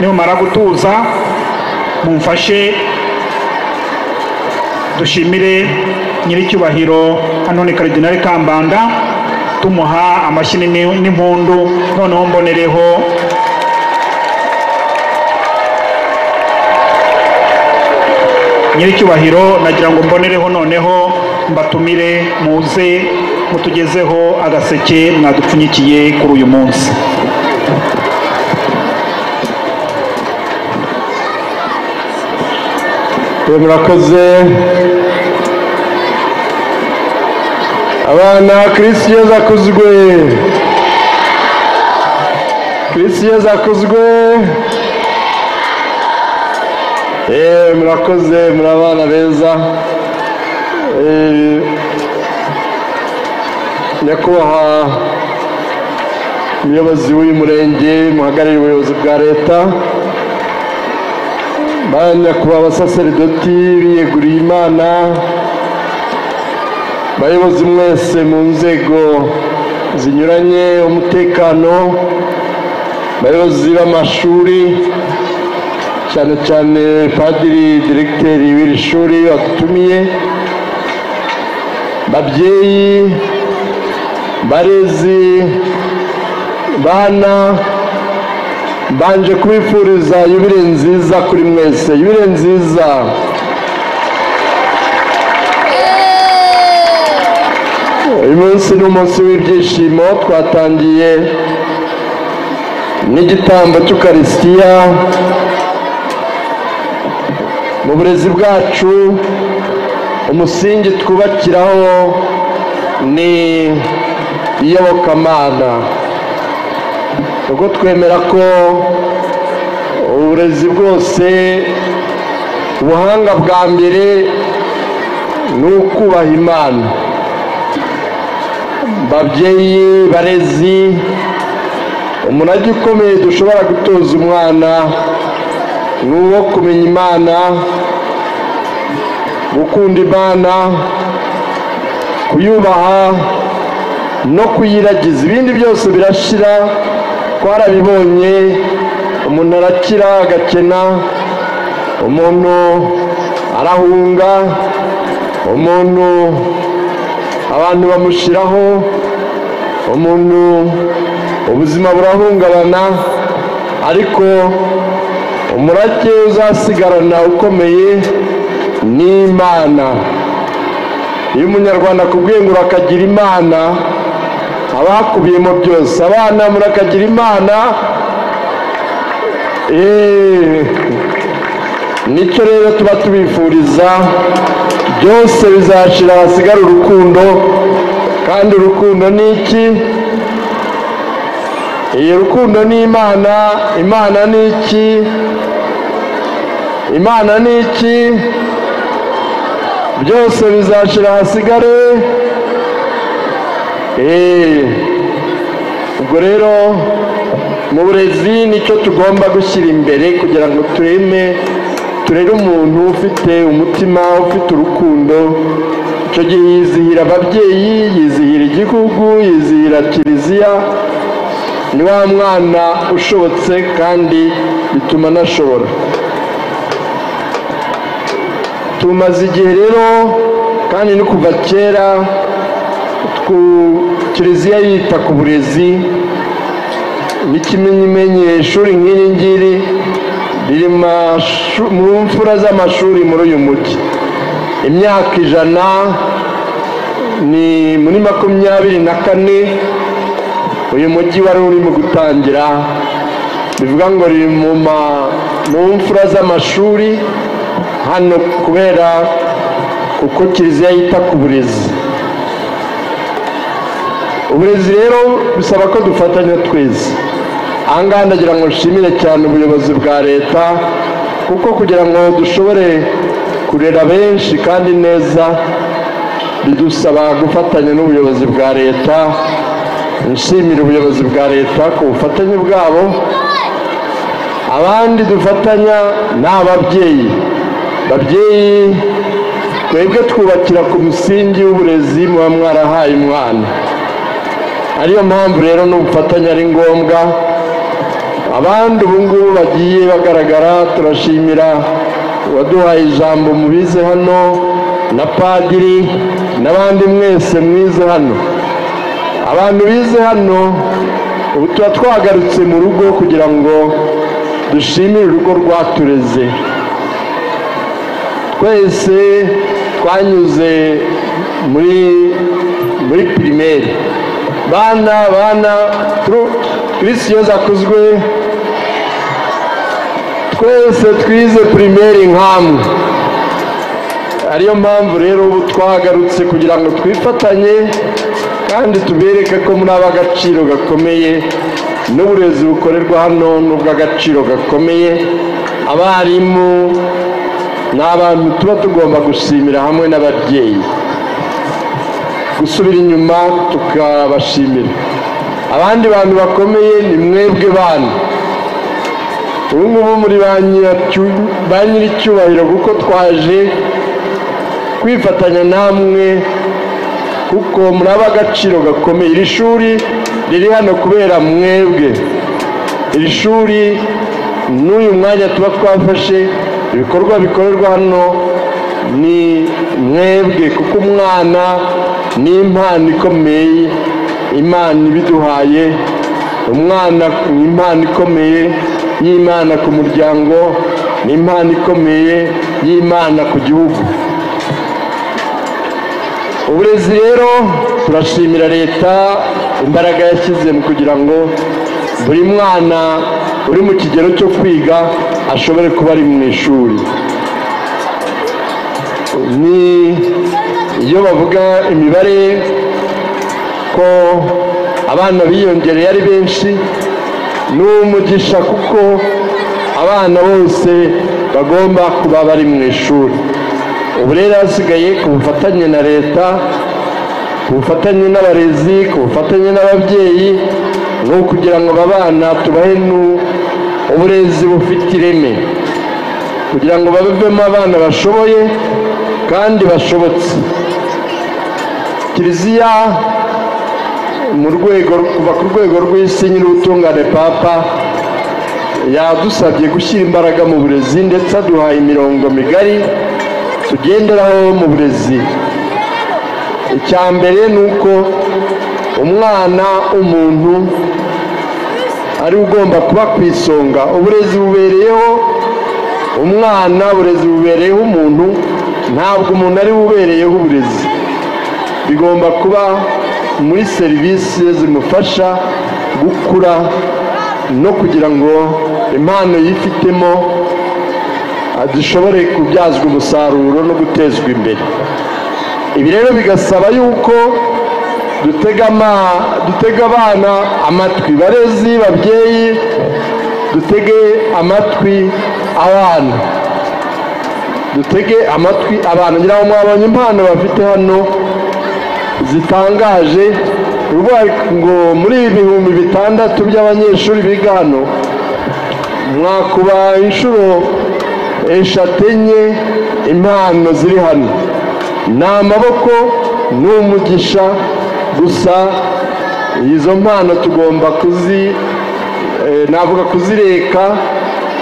nimumara gutuza mumfashe dushimire nyiricyubahiro hano ni karidinali kambanda tumuha amashyi n'ini- n'impundu noneho mbonereho nyiricyubahiro nagira ngo mbonereho noneho mbatumire muze mutugezeho agaseke mwadupfunyikiye kuri uyu munsi murakoze abana kirisi yezu akuzwe kirisi yezu akuzwe eee murakoze muri abana beza Eh, nyakubahwa umuyobozi w'uyu murenge muhagarariye ubuyobozi bwa leta banya kuba abasaseridoti biyeguriye imana bayobozi mwese mu nzego zinyuranye umutekano bayobozi b'amashuri cyane cyane padiri diregiteri w'iri shuri wadutumiye babyeyi barezi bana mbanje kubifuriza yubire nziza kuri mwese yubire nziza uyu munsi ni umunsi w'ibyishimo twatangiye n'igitambo cy'ukarisitiya mu burezi bwacu umusingi twubakiraho ni iyobokamana ubwo twemera ko uburezi bwose ubuhanga bwa mbere ni ukubaha imana babyeyi barezi umunagi ukomeye dushobora gutoza umwana ni uwo kumenya imana gukunda imana kuyubaha no kuyiragiza ibindi byose birashira twarabibonye umuntu arakira agakena umuntu arahunga umuntu abantu bamushyiraho umuntu ubuzima burahungabana ariko umurage uzasigarana ukomeye ni imana iyo umunyarwanda akubwiye ngo urakagira imana haba hakubiyemo byose abana murakagira imana eee nicyo rero tuba tubifuriza byose bizashira hasigare urukundo kandi urukundo ni iki iyi rukundo ni imana imana ni iki imana ni iki byose bizashira hasigare eee ubwo rero mu burezi nicyo tugomba gushyira imbere kugira ngo tureme turere umuntu ufite umutima ufite urukundo icyo gihe yizihira ababyeyi yizihira igihugu yizihira kiliziya ni wa mwana ushobotse kandi bituma anashobora tumaze igihe rero kandi no kuva kera twu- kiliziya yita ku burezi n'ikimenyeshuri nk'iri ngiri riri mu mashu- mu mfura z'amashuri muri uyu mujyi imyaka ijana ni muri makumyabiri na kane uyu mujyi wari urimo gutangira bivuga ngo riri mu ma- mu mfura z'amashuri hano kubera kuko kiliziya yita ku burezi uburezi rero bisaba ko dufatanya twese aha ngaha ndagira ngo nshimire cyane ubuyobozi bwa leta kuko kugira ngo dushobore kurera benshi kandi neza bidusaba gufatanya n'ubuyobozi bwa leta nshimira ubuyobozi bwa leta ku bufatanye bwabo abandi dufatanya ni ababyeyi babyeyi twebwe twubakira ku musingi w'uburezi muba mwarahaye umwana ariyo mpamvu rero n'ubufatanye ari ngombwa abandi ubu ngubu bagiye bagaragara turashimira uwaduhaye ijambo mubize hano na padiri n'abandi mwese mwize hano abantu bize hano ubu tuba twagarutse mu rugo kugira ngo dushimire urugo rwatureze twese twanyuze muri muri pirimeri bana bana turu- kirisi yoza akozwe twese twize pirimeri nk'amwe ariyo mpamvu rero ubu twagarutse kugira ngo twifatanye kandi tubereke ko muri ab'agaciro gakomeye n'uburezi bukorerwa hano n'ubw'agaciro gakomeye abarimu ni abantu tuba tugomba gushimira hamwe n'ababyeyi gusubira inyuma tukabashimira abandi bantu bakomeye ni mwebwe bana ubu ngubu muri ba nyiracyu- ba nyiricyubahiro kuko twaje kwifatanya namwe kuko muri ab'agaciro gakomeye iri shuri riri hano kubera mwebwe iri shuri n'uyu mwanya tuba twafashe ibikorwa bikorerwa hano ni mwebwe kuko umwana ni impano ikomeye imana ibiduhaye umwana ni impano ikomeye y'imana ku muryango ni impano ikomeye y'imana ku gihugu uburezi rero turashimira leta imbaraga yashyize mu kugira ngo buri mwana uri mu kigero cyo kwiga ashobore kuba ari mu ishuri ni iyo bavuga imibare ko abana biyongereye ari benshi ni umugisha kuko abana bose bagomba kuba bari mu ishuri ubu rero hasigaye ku bufatanye na leta ku bufatanye n'abarezi ku bufatanye n'ababyeyi ni ukugira ngo aba bana tubahe nu- uburezi bufite ireme kugira ngo babivemo abana bashoboye kandi bashobotse kiliziya mu rwego kuva ku rwego rw'isi nyir'ubutungane papa yadusabye gushyira imbaraga mu burezi ndetse aduhaye imirongo migari tugenderaho mu burezi icya mbere ni uko umwana umuntu ari ugomba kuba ku isonga uburezi bubereyeho umwana uburezi bubereyeho umuntu ntabwo umuntu ari bubereyeho uburezi bigomba kuba muri serivisi zimufasha gukura no kugira ngo impano yifitemo dushobore kubyazwa umusaruro no gutezwa imbere ibi rero bigasaba yuko dutega ama- dutega abana amatwi barezi babyeyi dutege amatwi abana dutege amatwi abana ngira ngo mwabonye impano bafite hano zitangaje ni ukuvuga ngo muri ibihumbi bitandatu by'abanyeshuri biga hano mwakuba inshuro eshatu enye impano ziri hano ni amaboko ni umugisha gusa izo mpano tugomba kuzi eh, navuga kuzireka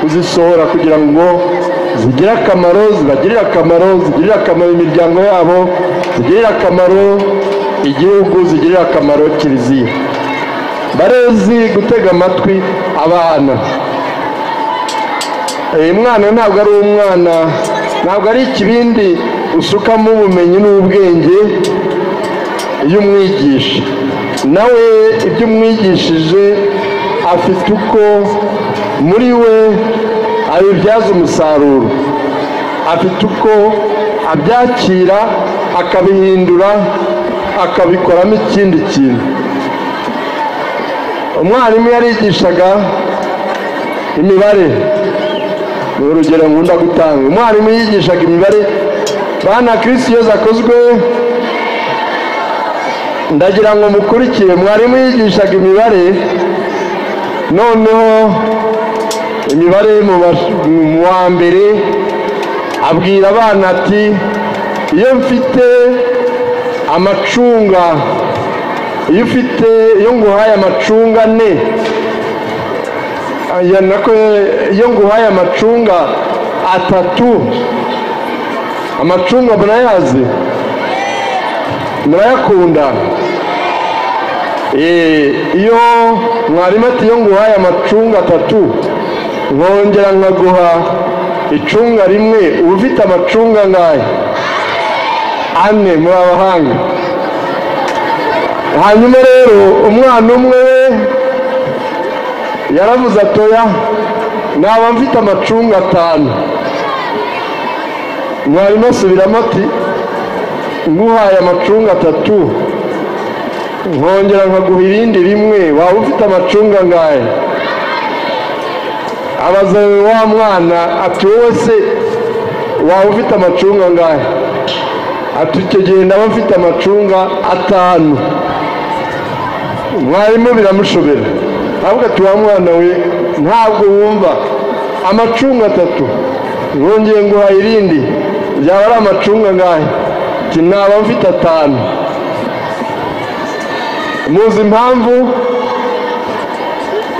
kuzisohora kugira ngo zigire akamaro zibagirire akamaro zigirire akamaro imiryango yabo zigirire akamaro igihugu zigirire akamaro kiliziya barezi gutega amatwi abana uyu mwana ntabwo ari umwana ntabwo ari ikibindi usukamo ubumenyi n'ubwenge iyo umwigisha nawe ibyo umwigishije afite uko muri we abibyaza umusaruro afite uko abyakira akabihindura akabikoramo ikindi kintu umwarimu yarigishaga imibare ni urugero nkunda gutanga umwarimu yigishaga imibare bana kirisi iyo zakozwe ndagira ngo mukurikire mwarimu yigishaga imibare noneho imibare mu bash- mu wa mbere abwira abana ati iyo mfite amacunga iyo ufite iyo nguhaye amacunga ane aya nako iyo nguhaye amacunga atatu amacunga murayazi murayakunda Eh, iyo mwarimu ati iyo nguhaye amacunga atatu nkongera nkaguha icunga rimwe uba ufite amacunga angahe ane muri abahanga hanyuma rero umwana umwe we yaravuze atoya naba mfite amacunga atanu mwarimu asubiramo ati nguhaye amacunga atatu nkongera nkaguha irindi rimwe waba ufite amacunga angahe abaza wa mwana ati wowe se waba ufite amacunga angahe ati icyo gihe ndaba mfite amacunga atanu mwarimu biramushobera aravuga ati wa mwana we ntabwo wumva amacunga atatu nkongeye nguha irindi byaba ari amacunga angahe ati naba mfite atanu muzi impamvu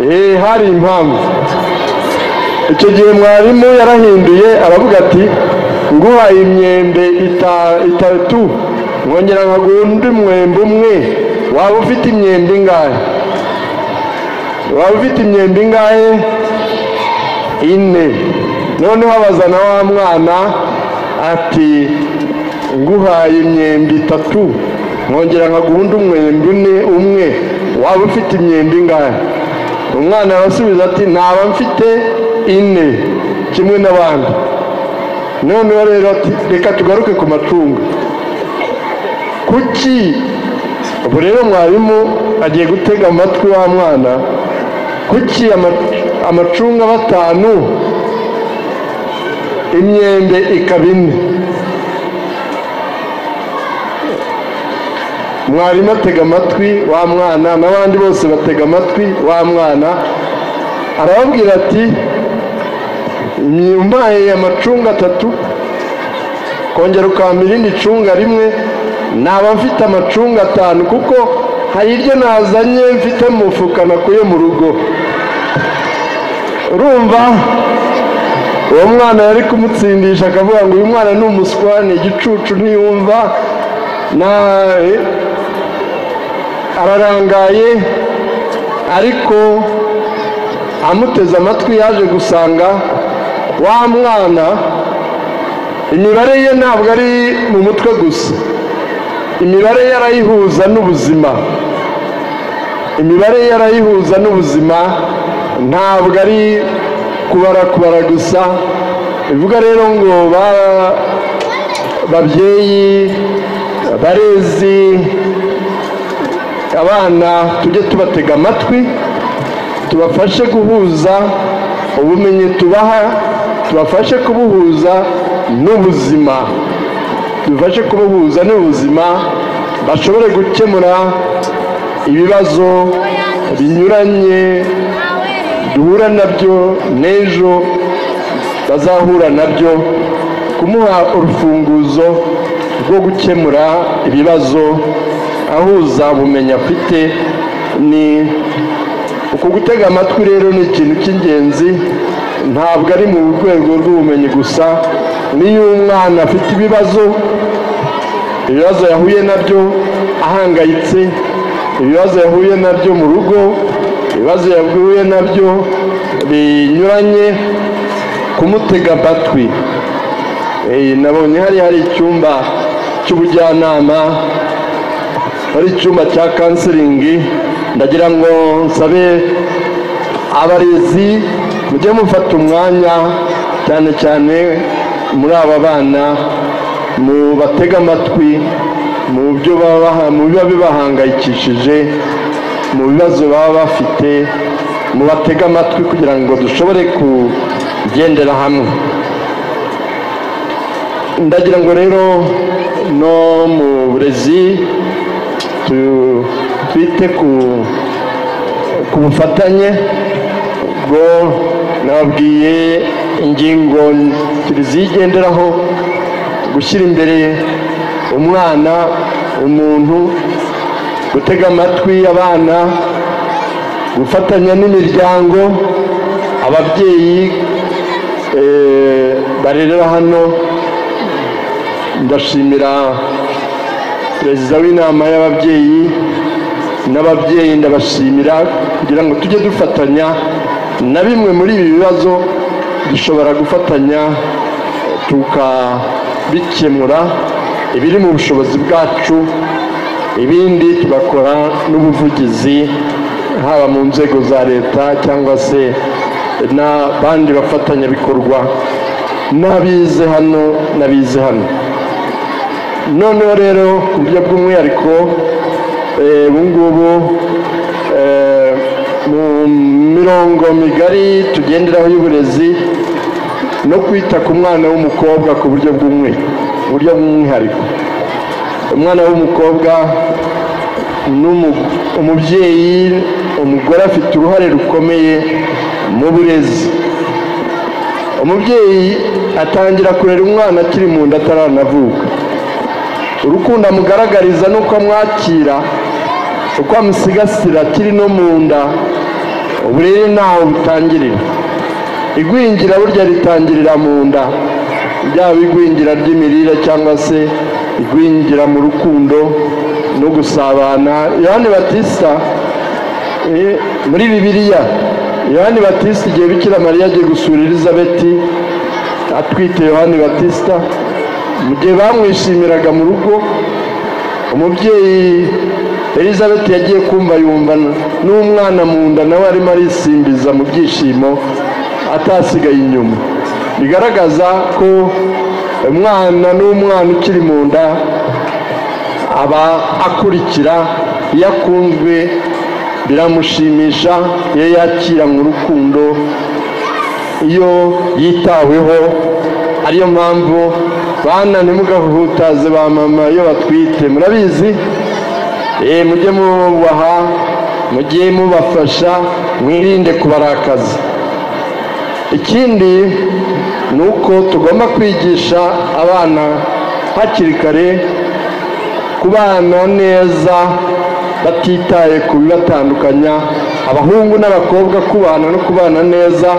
eee hari impamvu icyo gihe mwarimu yarahinduye aravuga ati nguhaye imyembe ita- itatu nkongera nkaguha undi mwembe umwe waba ufite imyembe ingahe waba ufite imyembe ingahe ine noneho abazana wa mwana ati nguhaye imyembe itatu nkongera nkaguha undi umwembe une umwe waba ufite imyembe ingahe umwana arasubiza ati naba mfite ine kimwe n'abandi noneho rero ati reka tugaruke ku macunga kuki ubu rero mwarimu agiye gutega amatwi wa mwana kuki ama- amacunga batanu imyembe ikaba ine mwarimu atega amatwi wa mwana n'abandi bose batega amatwi wa mwana arababwira ati nyumaye amacunga atatu kongera ukampa irindi cunga rimwe naba mfite amacunga atanu kuko hari iryo nazanye mfite mu mufuka nakuye mu rugo urumva uwo mwana yari kumutsindisha akavuga ngo uyu mwana ni umuswa ni igicucu ntiyumva na ararangaye ariko amuteze amatwi yaje gusanga wa mwana imibare ye ntabwo ari mu mutwe gusa imibare ye arayihuza n'ubuzima imibare ye arayihuza n'ubuzima ntabwo ari kubara kubara gusa bivuga rero ngo ba- babyeyi barezi abana tujye tubatega amatwi tubafashe guhuza ubumenyi tubaha tubafashe kubuhuza n'ubuzima tubafashe kubuhuza n'ubuzima bashobore gukemura ibibazo binyuranye duhura nabyo n'ejo bazahura nabyo kumuha urufunguzo rwo gukemura ibibazo ahuza ubumenyi afite ni uku gutega amatwi rero ni ikintu cy'ingenzi ntabwo ari mu rwego rw'ubumenyi gusa n'iyo umwana afite ibibazo ibibazo yahuye nabyo ahangayitse ibibazo yahuye nabyo mu rugo ibibazo yahuye nabyo binyuranye kumutega amatwi Eh, nabonye hari hari icyumba cy'ubujyanama hari icyumba cya kansiringi ndagira ngo nsabe abarezi mujye mufata umwanya cyane cyane muri aba bana mubatega amatwi mu byo baba- mu biba bibahangayikishije mu bibazo baba bafite mubatege amatwi kugira ngo dushobore kugendera hamwe ndagira ngo rero no mu burezi tu- twite ku ku bufatanye ubwo nababwiye ingingo zigenderaho gushyira imbere umwana umuntu gutega amatwi abana gufatanya n'imiryango ababyeyi eh, barerera hano ndashimira perezida w'inama y'ababyeyi n'ababyeyi ndabashimira kugira ngo tujye dufatanya na bimwe muri ibi bibazo dushobora gufatanya tukabikemura ibiri mu bushobozi bwacu ibindi tugakora n'ubuvugizi haba mu nzego za leta cyangwa se n'abandi bafatanyabikorwa n'abize hano n'abize hano noneho rero mu buryo bw'umwihariko eh, ubu ngubu eh, mu mirongo migari tugenderaho y'uburezi no kwita ku mwana w'umukobwa ku buryo bw'umwe buryo bw'umwihariko umwana w'umukobwa n'umu- umubyeyi umugore afite uruhare rukomeye mu burezi umubyeyi atangira kurera umwana akiri mu nda ataranavuka urukundo amugaragariza ni uko amwakira uko amusigasira akiri no mu nda uburere ntaho butangirira igwingira burya ritangirira mu nda byaba igwingira ry'imirire cyangwa se igwingira mu rukundo no gusabana yohani batista eh, muri bibiliya yohani batista igihe bikira mariya agiye gusura elizabeti atwite yohani batista mu gihe bamwishimiraga mu rugo umubyeyi elizabeth yagiye kumva yumva n'umwana mu nda nawe arimo arisimbiza mu byishimo atasigaye inyuma bigaragaza ko umwana n'umwana ukiri mu nda aba akurikira iyo akunzwe biramushimisha iyo yakiranywe urukundo iyo yitaweho ariyo mpamvu bana ntimugahutaze ba mama iyo batwite murabizi Eh, mujye mubaha mujye mubafasha mwirinde kubarakaza ikindi ni uko tugomba kwigisha abana hakiri kare kubana neza batitaye ku bibatandukanya abahungu n'abakobwa kubana no kubana neza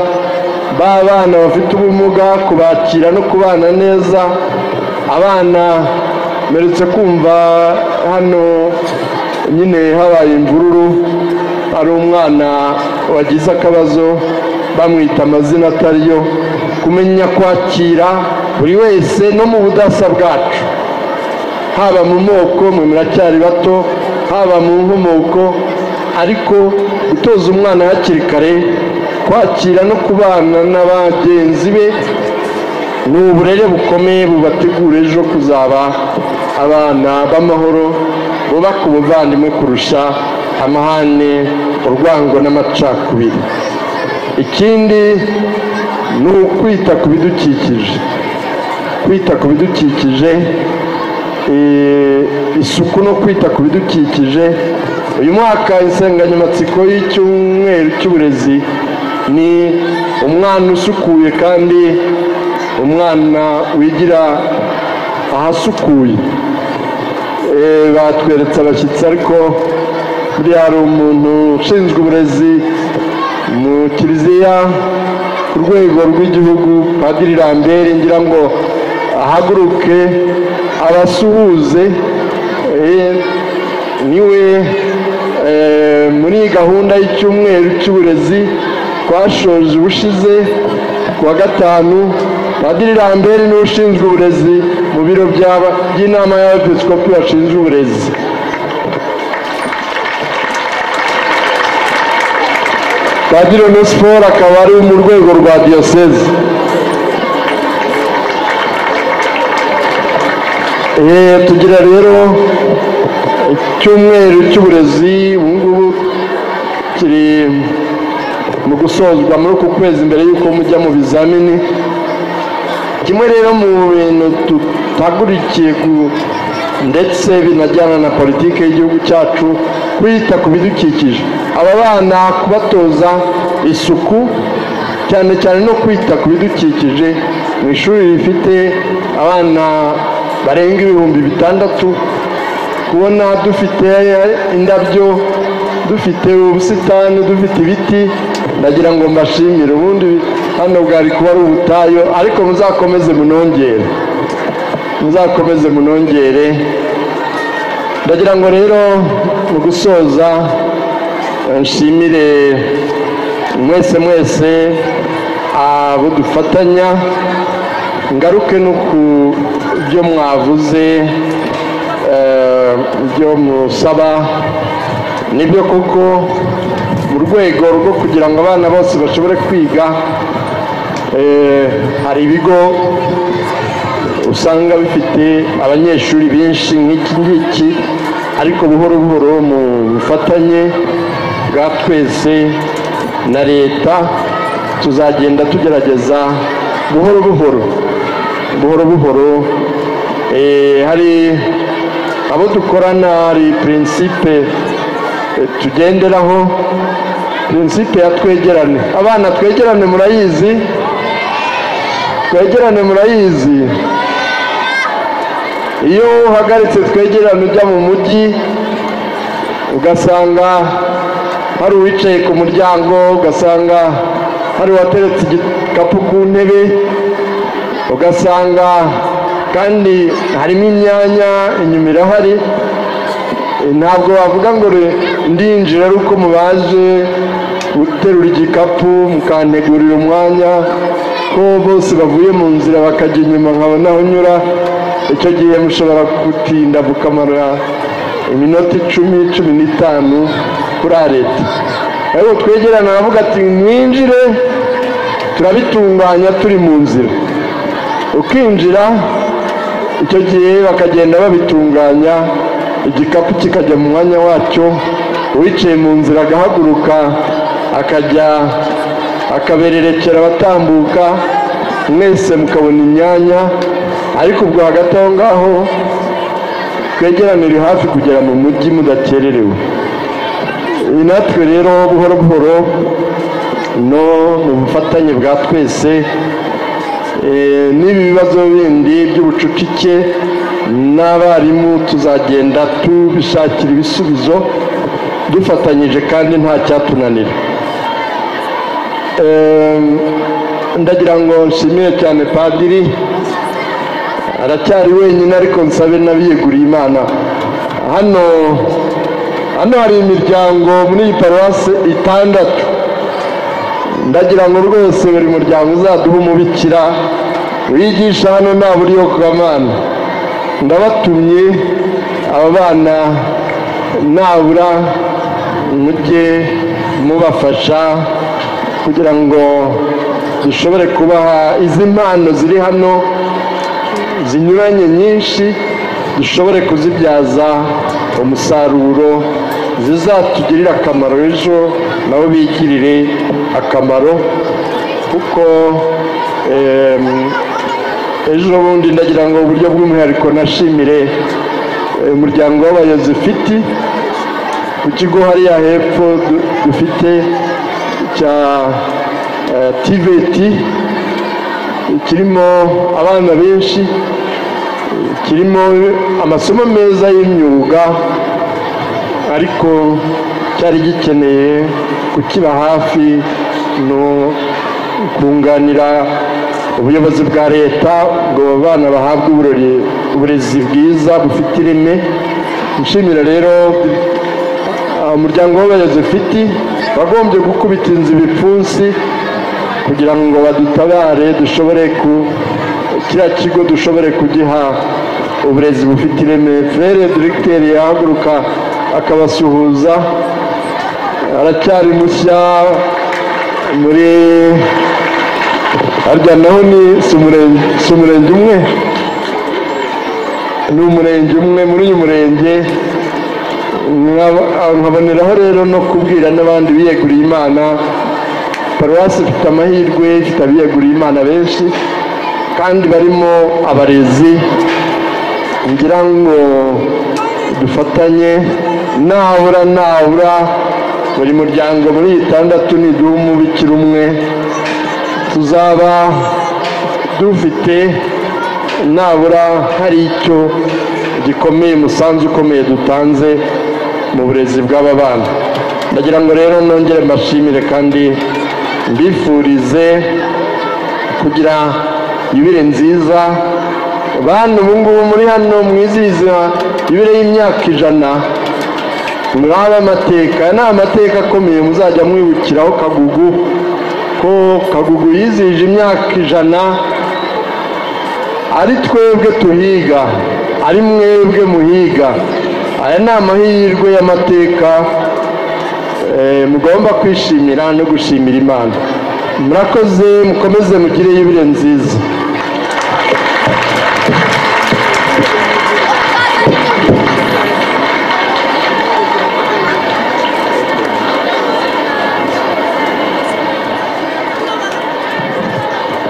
b'abana bafite ubumuga kubakira no kubana neza abana meretse kumva hano nyine habaye imvururu hari umwana wagize akabazo bamwita amazina atari yo kumenya kwakira buri wese no mu budasa bwacu haba mu moko mwe muracyari bato haba mu nkomoko ariko gutoza umwana hakiri kare kwakira no kubana na bagenzi be ni uburere bukomeye bubategura ejo kuzaba abana b'amahoro bubaka ubuvandimwe kurusha amahane urwango n'amacakubiri ikindi ni ukwita ku bidukikije kwita ku bidukikije eh, isuku no kwita ku bidukikije uyu mwaka insanganyamatsiko y'icyumweru cy'uburezi ni umwana usukuye kandi umwana wigira ahasukuye Eh, batweretse abashyitsi ariko buriya hari umuntu ushinzwe uburezi mu kiliziya ku rwego rw'igihugu padiri lambert ngira ngo ahaguruke abasuhuze eh, niwe eh, muri gahunda y'icyumweru cy'uburezi twashoje ubushize ku wa gatanu padiri lambert niwe ushinzwe uburezi mu biro by'aba- by'inama y'abepiskopi bashinzwe uburezi padiri onesiforo akaba ari mu rwego rwa diyoseze Eh, tugira rero icyumweru cy'uburezi ubu ngubu kiri mu gusozwa muri uku kwezi mbere y'uko mujya mu bizamini kimwe rero mu bintu tutagurukiye ku- ndetse binajyana na politiki y'igihugu cyacu kwita ku bidukikije aba bana kubatoza isuku cyane cyane no kwita ku bidukikije mu ishuri rifite abana barenga ibihumbi bitandatu kubona dufite indabyo dufite ubusitani dufite ibiti ndagira ngo mbashimire ubundi hano bwari kuba ari ubutayu ariko muzakomeze munongere muzakomeze munongere ndagira ngo rero mu gusoza eh, nshimire mwese mwese abo dufatanya ngaruke no ku byo mwavuze eh, byo musaba nibyo koko mu rwego rwo kugira ngo abana bose bashobore kwiga eh, hari ibigo usanga bifite abanyeshuri benshi nk'iki ngiki ariko buhoro buhoro mu bufatanye bwa twese na leta tuzagenda tugerageza buhoro buhoro buhoro buhoro eh, hari abo dukorana hari prinsipe eh, tugenderaho prinsipe ya twegerane abana twegerane murayizi twegerane murayizi iyo uhagaritse twegerane ujya mu mujyi ugasanga hari uwicaye ku muryango ugasanga hari uwateretse igikapu ku ntebe ugasanga kandi harimo imyanya inyuma irahari E, ntabwo wavuga ngo re- ndinjira ari uko mubaje guterura igikapu mukantegurira umwanya ko bose bavuye mu nzira bakajya inyuma nkabona aho nyura icyo gihe mushobora gutinda mukamara iminota icumi cumi n'itanu kuri areta ariko twegerana aravuga ati mwinjire turabitunganya turi mu nzira ukinjira icyo gihe bakagenda babitunganya igikapu kikajya mu mwanya wacyo uwicaye mu nzira agahaguruka akajya akabererekera abatambuka mwese mukabona imyanya ariko ubwo hagati aho ngaho twegeranire hafi kugera mu mujyi mudakererewe Ibi natwe rero buhoro buhoro no mu bufatanye bwa twese Eh, n'ibi bibazo bindi by'ubucucike n'abarimu tuzagenda tubishakira ibisubizo dufatanyije kandi nta cyatunanira Eh, ndagira ngo nshimire cyane padiri aracyari wenyine ariko nsabe n'abiyeguriye imana hano hano hari imiryango muri iyi paruwasi itandatu ndagira ngo rwose buri muryango uzaduhe umubikira wigisha hano nta buri yo kugamana ndabatumye aba bana nabura mujye mubafasha kugira ngo dushobore kubaha izi mpano ziri hano zinyuranye nyinshi dushobore kuzibyaza umusaruro zizatugirira akamaro ejo nabo bigirire akamaro kuko em, ejo bundi ndagira ngo uburyo bw'umwihariko nashimire eh, umuryango w'abayozefiti ku kigo hariya hepfo du- dufite cya eh, tiveti kirimo abana benshi kirimo amasomo meza y'imyuga ariko cyari gikeneye kukiba hafi no kunganira ubuyobozi bwa leta ngo abo bana bahabwe uburori uburezi bwiza bufite ireme nshimira rero ah, umuryango w'abayobozi ufite wagombye gukubita inzu ibipfunsi kugira ngo badutabare dushobore ku kiriya kigo dushobore kugiha uburezi bufite ireme frere diregiteri yahaguruka akabasuhuza aracyari mushya muri harya naho ni si umurenge si umurenge umwe ni umurenge umwe muri uyu murenge nkaba- nkaboneraho rero no kubwira n'abandi biyeguriye imana paruwasi ifite amahirwe ifite abiyeguriye imana benshi kandi barimo abarezi ngira ngo dufatanye nabura nabura buri muryango muri itandatu niduha umubikira umwe tuzaba dufite nabura hari icyo gikomeye umusanzu ukomeye dutanze mu burezi bw'aba bana ndagira ngo rero nongere mbashimire kandi mbifurize kugira yubire nziza bantu ubu ngubu muri hano mwizihiza yubire y'imyaka ijana muraba amateka aya ni amateka akomeye muzajya mwibukiraho kagugu ko kagugu yizihije imyaka ijana ari twebwe tuhiga ari mwebwe muhiga aya ni amahirwe y'amateka eh, mugomba kwishimira no gushimira imana murakoze mukomeze mugire yubire nziza